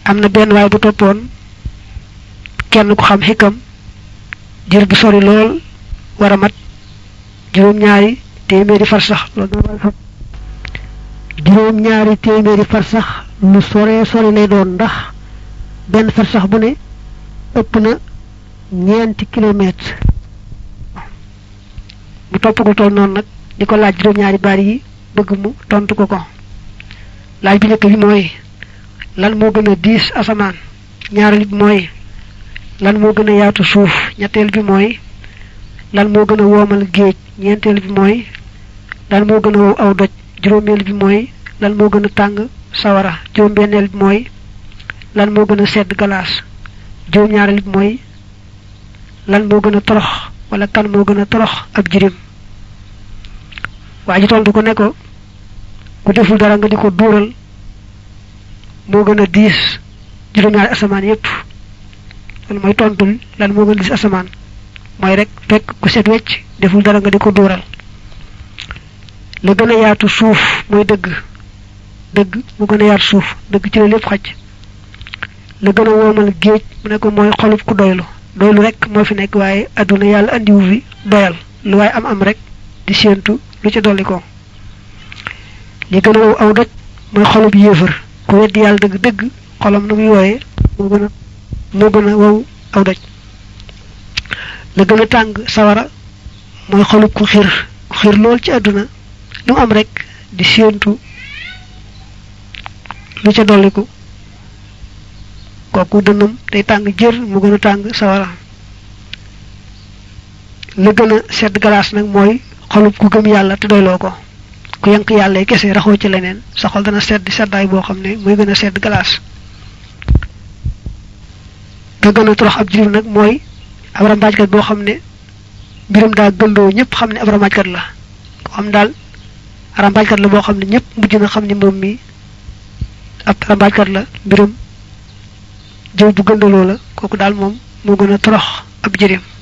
am na benn waay bu toppoon kenn ku xam xikam jër bu sori lool war a mat juróom-ñaari téeméeri far sax loolu juróom-ñaari téeméeri far sax lu sore sori lay doon ndax benn far sax bu ne ëpp na ñeenti kilomètre mu topp ko toll noonu nag di ko laaj juróom-ñaari baat yi bëgg mu tontu ko ko laaj bi njëkk bi mooy lan moo gën a diis asamaan ñaareel bi mooy lan moo gën a yaatu suuf ñetteel bi mooy lan moo gën a woomal géej ñeenteel bi mooy lan moo gën a wow aw doj juróomeel bi mooy lan moo gën a tàng sawara juróom-benneel bi mooy lan moo gën a sedd galaas juróom-ñaareel bi mooy lan moo gën a torox wala kan moo gën a torox ab jirim waa ji tontu ko ne ko ku deful dara nga di ko duural moo gën a diis juróom-ñaari asamaan yépp loolu mooy tontul lan moo gën a diis asamaan mooy rek fekk ku set wecc deful dara nga di ko duural la gën a yaatu suuf mooy dëgg dëgg mu gën a yaatu suuf dëgg ci la lépp xaj la gën a woomal géej mu ne ko mooy xolub ku doylu doylu rek moo fi nekk waaye adduna yàlla andiwu fi doyal lu waaye am am rek di séentu lu ca dolli ko li gën a wow aw doj mooy xolub yéefar ku weddi yàlla dëgg dëgg xolam na muy wooyee moo gën a moo gën a wow aw doj la gën a tàng sawara mooy xolub ku xiir ku xiir lool ci àdduna lu mu am rek di séentu lu ca dolliku kooku dënnam day tàng jër mu gën a tàng sawara la gën a sedd galaas nag mooy xolub ku gëm yàlla te doyloo ko ku yank yàlla yi kese raxoo ci leneen sa xol dana sedd seddaay boo xam ne mooy gën a sedd galaas nga gën a torox ab jirim nag mooy ab rambaajkat boo xam ne mbiram daa gëndoo ñëpp xam ne ab rambaajkat la ko xam daal rambaajkat la boo xam ne ñëpp mujj na xam ne moom mi ab rambaajkat la mbiram jëw bu gëndaloo la kooku daal moom moo gën a torox ab jirim